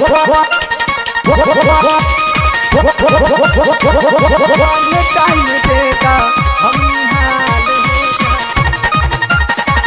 time देगा हम निहाल हो जाए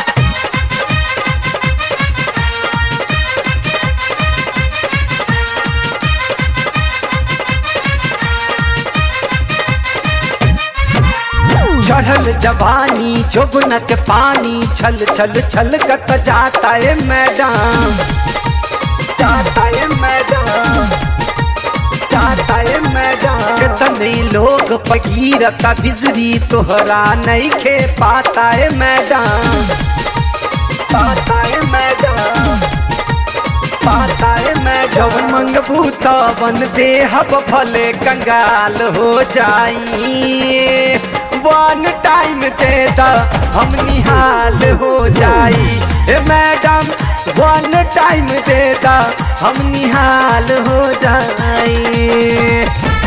चढ़ल जवानी जोबन के पानी छल छल छल कत जाता है मैडम जाता है मैडम जाता है मैडम कितने लोग पगीरता बिजली तोहरा नहीं खे पाता है मैडम पाता है मैडम पाता है मैं जवन मंगबू तवन देहब भले कंगाल हो जाई वन टाइम दे दा हम निहाल हो जाई ए मैडम वन टाइम दे दा हम निहाल हो जाई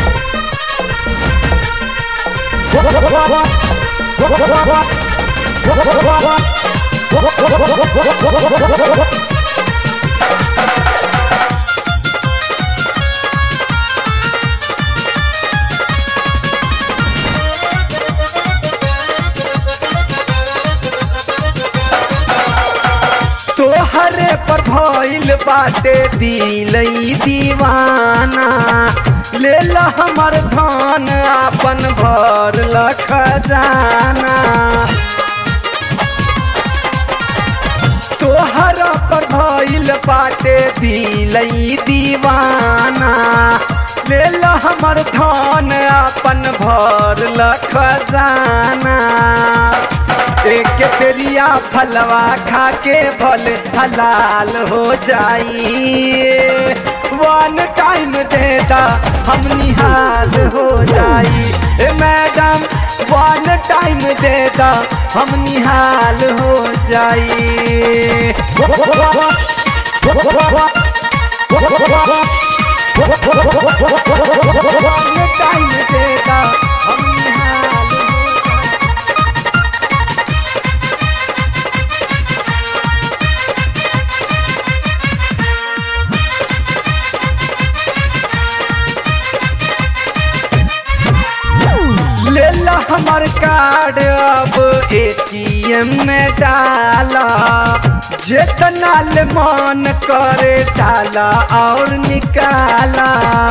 तोहरे पर भइल बाटे दिलई दीवाना ले ला हमर धन आपन भर लख जाना तोहरा पर भइल बाटे दिलई दीवाना ले ला हमर धन आपन भर लख जाना एक पेरिया फलवा खा के भल हलाल हो जाई वन टाइम देता हम निहाल हो जाई ए मैडम वन टाइम देता हम निहाल हो जाई वन टाइम देता हम निहाल हो जाई ले ला हमर कार्ड अब एटीएम में डाला जितना ले मन करे डाला और निकाला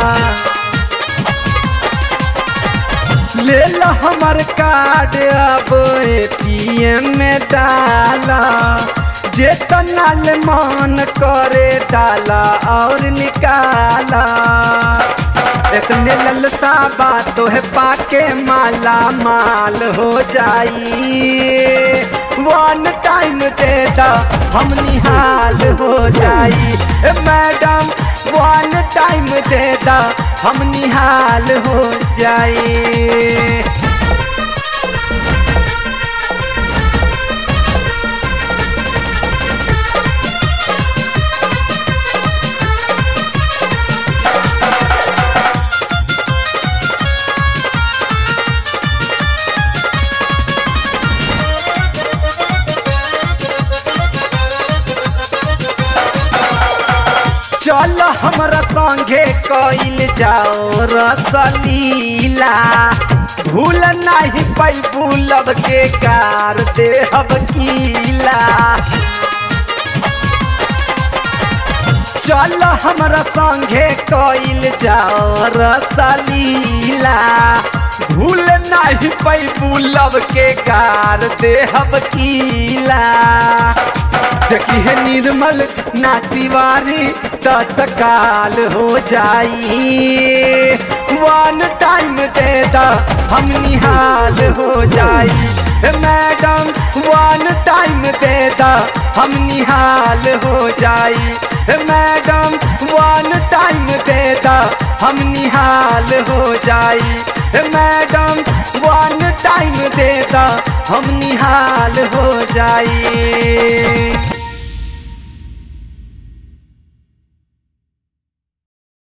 ले ला हमर कार्ड अब एटीएम में डाला जितना ले मन करे डाला और निकाला इतने ललसा बातों है पाके माला माल हो जाई वन टाइम देता हम निहाल हो जाई ए मैडम वन टाइम देता हम निहाल हो जाई चल हमरा संगे कइल जाओ रसलीला भूल नहीं पैबू लब के कार देहब कीला चल हमरा संगे कइल जाओ रसलीला भूल नहीं पैबू लब के कार देहब कीला देखी है निर्मल ना तिवारी तत्काल हो जाई वन टाइम देता हम निहाल हो जाई ए मैडम वन टाइम देता हम निहाल हो जाई ए मैडम वन टाइम देता हम निहाल हो जाई ए मैडम वन टाइम देता हम निहाल हो जाई